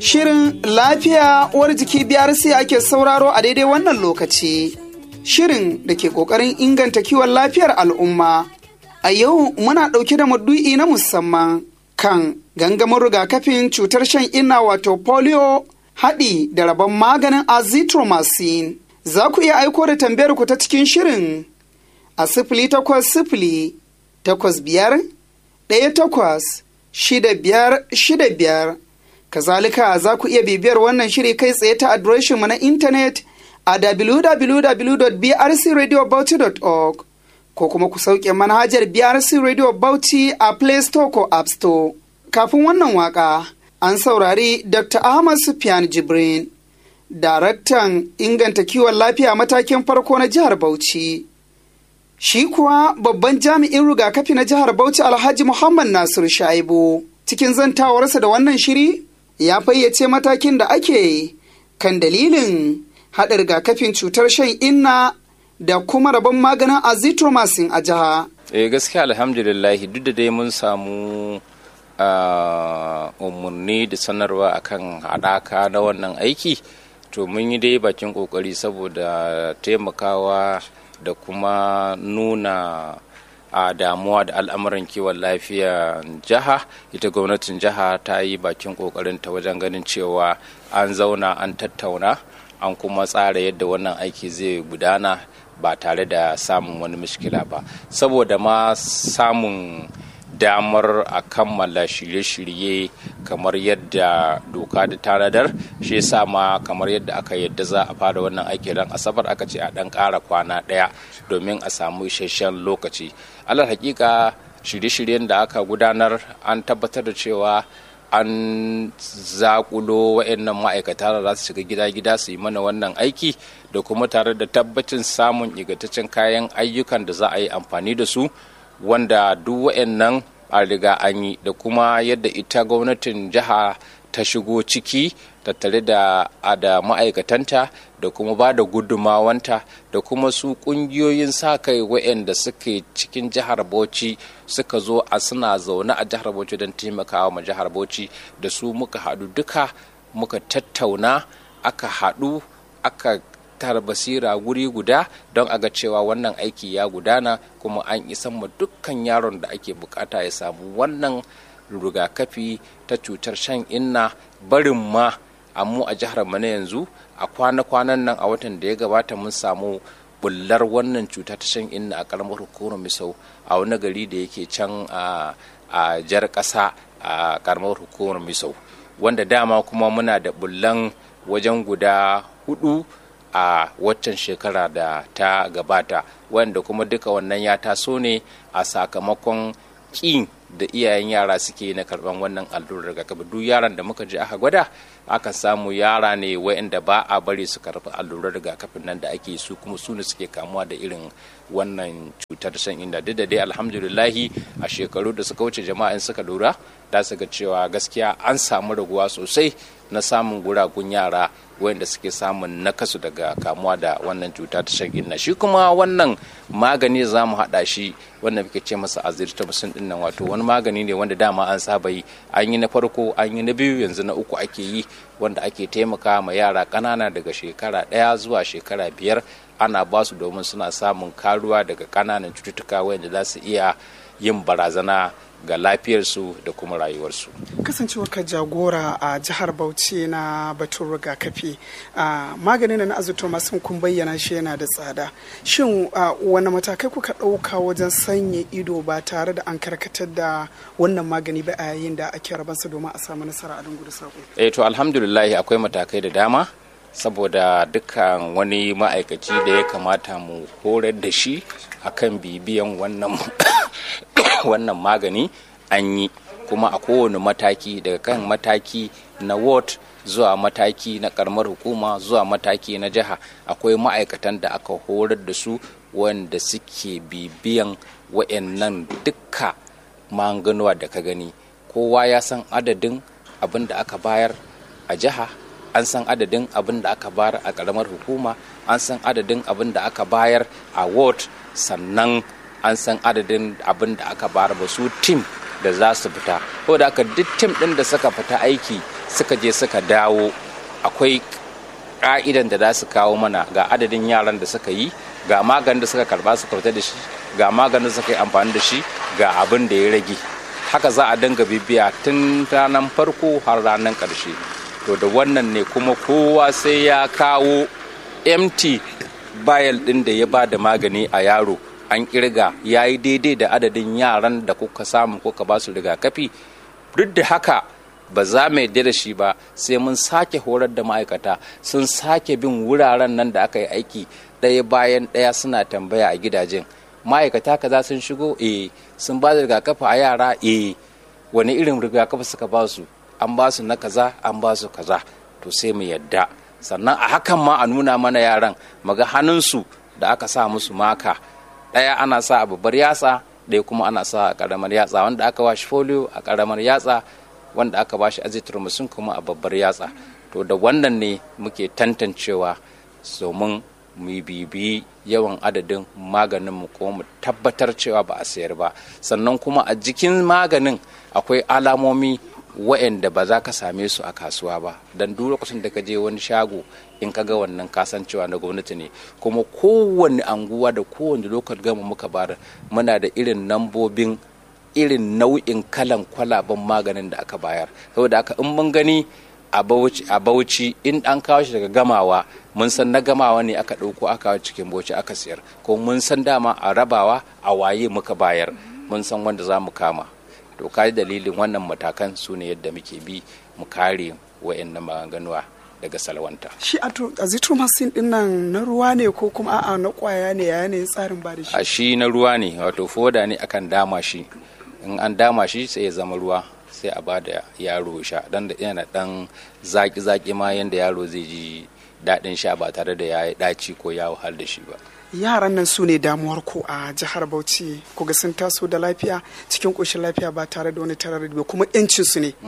Shirin lafiya uwar jiki biyar sai ake sauraro a daidai wannan lokaci. Shirin da ke ƙoƙarin inganta kiwon lafiyar al'umma. A yau muna ɗauke da madu'i na musamman kan gangamin rigakafin cutar shan inna wato polio haɗi da rabon maganin azithromycin. Za ku iya aiko da tambayar ku ta cikin shirin a sifili takwas sifili takwas biyar ɗaya takwas shida biyar shida biyar. Kazalika za ku iya bibiyar wannan shiri kai tsaye ta adireshinmu na intanet a www.brcradiobauchi.org ko kuma ku sauke manhajar BRC Radio Bauchi a Play Store ko App Store. Kafin wannan waka, an saurari Dr. Ahmad Sufyan Jibrin, daraktan inganta kiwon lafiya matakin farko na jihar Bauchi. Shi kuwa babban jami'in rigakafi na jihar Bauchi Alhaji Muhammad Nasiru Shaibu cikin zantawarsa da wannan shiri ya fayyace matakin da ake kan dalilin haɗa rigakafin cutar shan inna da kuma rabon maganin azithromycin a jiha. Eh gaskiya alhamdulillahi duk da dai mun samu umarni da sanarwa akan haɗaka na wannan aiki to mun yi dai bakin ƙoƙari saboda taimakawa da kuma nuna a damuwa da al'amuran kiwon lafiya jiha ita gwamnatin jiha ta yi bakin ta wajen ganin cewa an zauna an tattauna an kuma tsara yadda wannan aiki zai gudana ba tare da samun wani mishkila ba saboda ma samun damar a kammala shirye-shirye kamar yadda doka da tanadar shi yasa ma kamar yadda aka yadda za a fara wannan aiki ran asabar aka ce a dan ƙara kwana ɗaya domin a samu isasshen lokaci alal hakika shirye-shiryen da aka gudanar an tabbatar da cewa an zakulo wa'annan ma'aikata da za su shiga gida-gida su yi mana wannan aiki da kuma tare da tabbacin samun ingantaccen kayan ayyukan da za a yi amfani da su wanda duk wa'annan a riga an yi da kuma yadda ita gwamnatin jiha ta shigo ciki tattare da da ma'aikatanta da kuma ba da gudumawanta da kuma su kungiyoyin sa kai waɗanda suke cikin jihar bauchi suka zo a suna zaune a jihar bauchi don taimakawa ma jihar bauchi da su muka haɗu duka muka tattauna aka haɗu aka tara basira guri guda don a ga cewa wannan aiki ya gudana kuma an isan ma dukkan yaron da ake bukata ya samu wannan rigakafi ta cutar shan inna barin ma mu a jihar mu na yanzu a kwana-kwanan nan a watan da ya gabata mun samu bullar wannan cuta ta shan inna a karamar hukumar misau a wani gari da yake can a jar ƙasa a karamar hukumar misau wanda dama kuma muna da bullan wajen guda hudu a waccan shekara da ta gabata wanda kuma duka wannan ya taso ne a sakamakon ƙin da iyayen yara suke na karban wannan allurar rigakafi duk yaran da muka je aka gwada aka samu yara ne wa'anda ba a bari su karɓi allurar rigakafin nan da ake su kuma su ne suke kamuwa da irin wannan cutar shan inda duk da dai alhamdulillahi a shekaru da suka wuce jama'a in suka lura da su ga cewa gaskiya an samu raguwa sosai na samun guragun yara wanda suke samun nakasu daga kamuwa da wannan cuta ta shan inna shi kuma wannan magani za mu haɗa shi wanda muke ce masa aziritamusin din nan wato wani magani ne wanda dama an saba yi an yi na farko an yi na biyu yanzu na uku ake yi wanda ake taimaka ma yara ƙanana daga shekara ɗaya zuwa shekara biyar ana ba su domin suna samun karuwa daga ƙananan cututtuka wanda za su iya yin barazana ga lafiyarsu da kuma rayuwarsu. kasancewar ka jagora a jihar bauchi na batun rigakafi maganin na azithromycin kun bayyana shi yana da tsada shin wani matakai kuka ɗauka wajen sanya ido ba tare da an karkatar da wannan magani ba a yayin da ake rabansa domin a samu nasara a dungudu sako eh to alhamdulillah akwai matakai da dama saboda dukkan wani ma'aikaci da ya kamata mu horar da shi akan bibiyan wannan wannan magani an yi kuma a kowane mataki daga kan mataki na ward zuwa mataki na karamar hukuma zuwa mataki na jiha akwai ma'aikatan da aka horar da su wanda suke bibiyan wa'annan dukka maganganuwa da ka gani kowa ya san adadin abin da aka bayar a jiha an san adadin abin da aka bayar a karamar hukuma an san adadin abin da aka bayar a ward sannan an san adadin abin da aka bayar ba su tim da za su fita ko da aka duk tim din da suka fita aiki suka je suka dawo akwai ka'idan da za su kawo mana ga adadin yaran da suka yi ga maganin da suka karba su kauta da shi ga maganin da suka yi amfani da shi ga abin da ya rage haka za a dinga bibiya tun ranar farko har ranar ƙarshe to da wannan ne kuma kowa sai ya kawo empty bayal ɗin da ya ba da magani a yaro an kirga ya yi daidai da adadin yaran da kuka samu kuka ba su rigakafi duk da haka ba za mu yarda da shi ba sai mun sake horar da ma'aikata sun sake bin wuraren nan da aka yi aiki ɗaya bayan ɗaya suna tambaya a gidajen ma'aikata kaza sun shigo eh sun ba da rigakafi a yara eh wani irin rigakafi suka ba su an ba su na kaza an ba su kaza to sai mu yadda sannan a hakan ma a nuna mana yaran maga hannunsu da aka sa musu maka ɗaya ana sa a babbar yatsa ɗaya kuma ana sa a ƙaramar yatsa wanda aka ba shi folio a ƙaramar yatsa wanda aka ba shi azithromycin kuma a babbar yatsa to da wannan ne muke tantancewa domin mu bibiyi yawan adadin maganin mu kuma mu tabbatar cewa ba a sayar ba sannan kuma a jikin maganin akwai alamomi wa'anda ba za ka same su a kasuwa ba don duk lokacin da ka je wani shago in ka ga wannan kasancewa na gwamnati ne kuma kowane anguwa da kowane lokal gama muka bada muna da irin nambobin irin nau'in kalan kwalaben maganin da aka bayar saboda aka in mun gani a bauchi in an kawo shi daga gamawa mun san na gamawa ne aka ɗauko aka kawo cikin bauchi aka siyar ko mun san dama a rabawa a waye muka bayar mun san wanda za mu kama to kaji dalilin wannan matakan su ne yadda muke bi mu kare wa'annan maganganuwa daga salwanta shi azithromycin din nan na ruwa ne ko kuma a'a na kwaya ne ya yanayin tsarin ba da shi a shi na ruwa ne wato foda ne akan dama shi in an dama shi sai ya zama ruwa sai a ba da yaro sha dan da yana dan zaki zaki ma yanda yaro zai ji daɗin sha ba tare da ya yi ɗaci ko ya wahal da shi ba yaran nan su ne damuwar ku a jihar bauchi ku ga sun taso da lafiya cikin ƙoshin lafiya ba tare da wani tarar ba kuma yancin su ne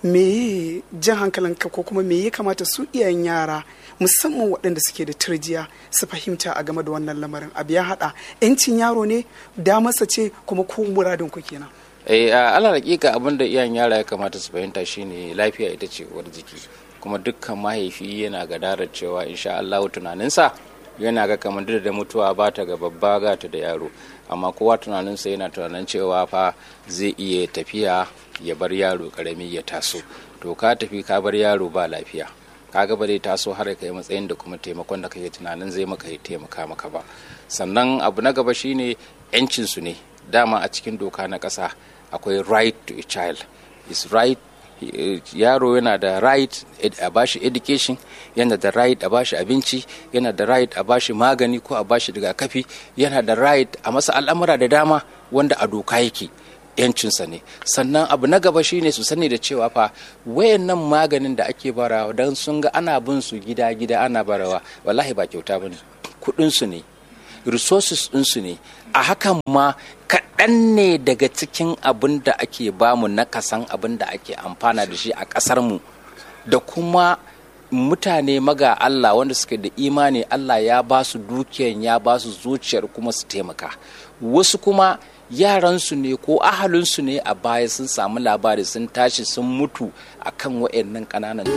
me jan hankalinka ko kuma me ya kamata su iyayen yara musamman waɗanda suke da turjiya su fahimta a game da wannan lamarin abu ya haɗa yancin yaro ne damarsa ce kuma ko muradin ku kenan eh ala hakika abin da iyayen yara ya kamata su fahimta shine lafiya ita ce uwar jiki kuma dukkan mahaifi yana gadarar cewa insha Allah tunaninsa yana ga kamar da mutuwa ba ta ga babba ga ta da yaro amma kowa tunaninsa yana tunanin cewa fa zai iya tafiya ya bar yaro karami ya taso to ka tafi ka bar yaro ba lafiya kaga ba zai taso har kai matsayin da kuma taimakon da kake tunanin zai maka ya taimaka maka ba sannan abu na gaba shine yancin su ne dama a cikin doka na ƙasa akwai right to a child is right yaro yana da right a bashi education yana da right a bashi abinci yana da right a bashi magani ko a bashi rigakafi yana da right a masa al'amura da dama wanda a doka yake yancinsa ne sannan abu na gaba shine su sani da cewa fa wayannan maganin da ake barawa don sun ga ana bin su gida gida ana barawa wallahi ba kyauta bane kudin su ne resources ɗinsu ne a hakan ma kaɗan ne daga cikin abin da ake bamu na kasan abin da ake amfana da shi a ƙasarmu da kuma mutane maga Allah wanda suke da imani Allah ya ba su dukiyan ya ba su zuciyar kuma su taimaka wasu kuma yaransu ne ko ahalinsu ne a baya sun samu labari sun tashi sun mutu akan waɗannan ƙananan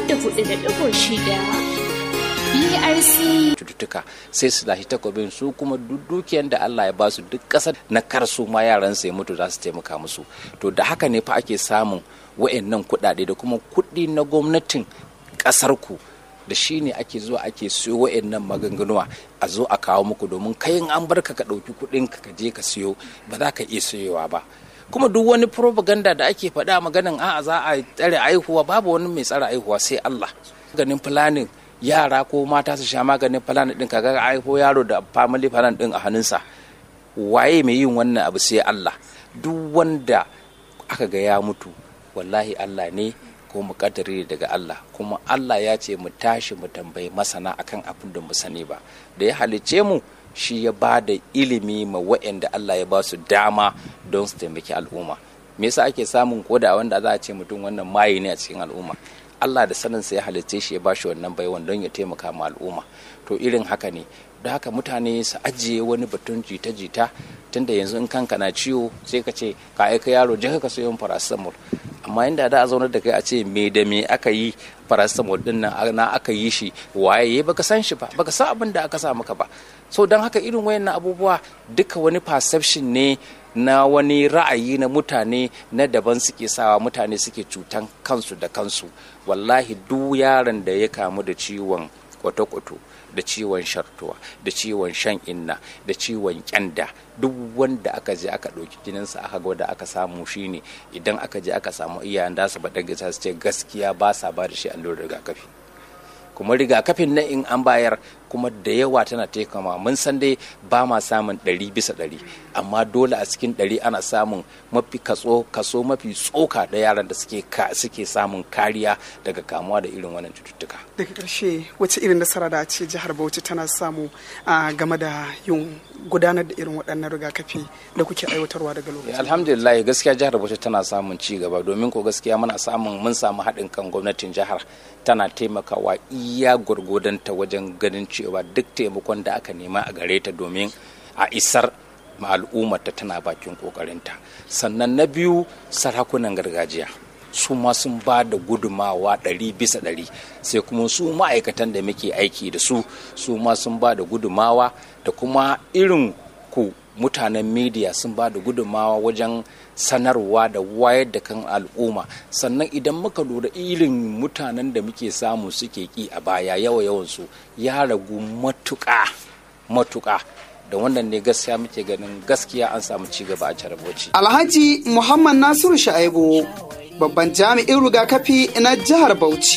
BRC cututtuka sai su lashi takobin su kuma duk dukiyar da Allah ya basu duk ƙasar na kar su ma yaran sai mutu za su taimaka musu to da haka ne fa ake samun wa'annan kuɗaɗe da kuma kuɗi na gwamnatin ƙasar ku da shi ne ake zuwa ake siyo wa'annan maganganuwa a zo a kawo muku domin kayan an barka ka ɗauki kuɗin ka je ka siyo ba za ka iya siyowa ba kuma duk wani propaganda da ake faɗa maganin a'a za a tsare aihuwa babu wani mai tsare aihuwa sai Allah ganin planning yara ko mata su sha maganin plan din kaga aiko yaro da family plan din a hannunsa waye mai yin wannan abu sai Allah duk wanda aka ga ya mutu wallahi Allah ne ko mu kaddare daga Allah kuma Allah ya ce mu tashi mu tambayi masana akan abin da mu sani ba da ya halice mu shi ya ba da ilimi ma wa'anda Allah ya ba su dama don su taimaki al'umma me yasa ake samun koda wanda za a ce mutum wannan maye ne a cikin al'umma Allah da saninsa ya halitta shi ya bashi wannan baiwan don ya taimaka ma al'umma to irin haka ne da haka mutane su ajiye wani batun jita-jita tunda yanzu in kanka na ciwo sai ka ce ka aika yaro je ka sayo paracetamol amma inda da a zaunar da kai a ce me da me aka yi paracetamol din nan na aka yi shi waye baka san shi ba baka san abin da aka sa maka ba so don haka irin wayannan abubuwa duka wani perception ne na wani ra'ayi na mutane na daban suke sawa mutane suke cutan kansu da kansu wallahi duk yaron da ya kamu da ciwon kwato-kwato da ciwon shartuwa da ciwon shan inna da ciwon kyanda duk wanda aka je aka ɗauki jininsa aka gwada aka samu shine idan aka je aka samu iyayen da su baɗa gasa su ce gaskiya ba sa ba da shi allurar rigakafi kuma rigakafin na in an bayar kuma da yawa tana taikama mun san dai ba ma samun ɗari bisa ɗari amma dole a cikin ɗari ana samun mafi kaso kaso mafi tsoka da yaran da suke suke samun kariya daga kamuwa da irin wannan cututtuka daga ƙarshe wace irin nasara da ce jihar bauchi tana samu a game da yin gudanar da irin waɗannan rigakafi da kuke aiwatarwa daga lokaci alhamdulillah gaskiya jihar bauchi tana samun ci gaba domin ko gaskiya muna samun mun samu haɗin kan gwamnatin jihar tana taimakawa iya gwargwadonta wajen ganin cewa duk taimakon da aka nema a gare ta domin a isar al'ummarta tana bakin kokarinta sannan na biyu sarakunan gargajiya su ma sun ba da gudumawa ɗari bisa ɗari sai kuma su ma'aikatan da muke aiki da su su ma sun ba da gudumawa da kuma irin ku mutanen media sun ba da gudumawa wajen sanarwa da wayar da kan al'umma sannan idan muka lura irin mutanen da muke samu suke ki a baya yawa yawansu ya ragu matuƙa matuƙa da wannan ne gaskiya muke ganin gaskiya an samu ci gaba a caraboci. alhaji muhammad nasiru sha'ibu babban jami'in rigakafi na jihar bauchi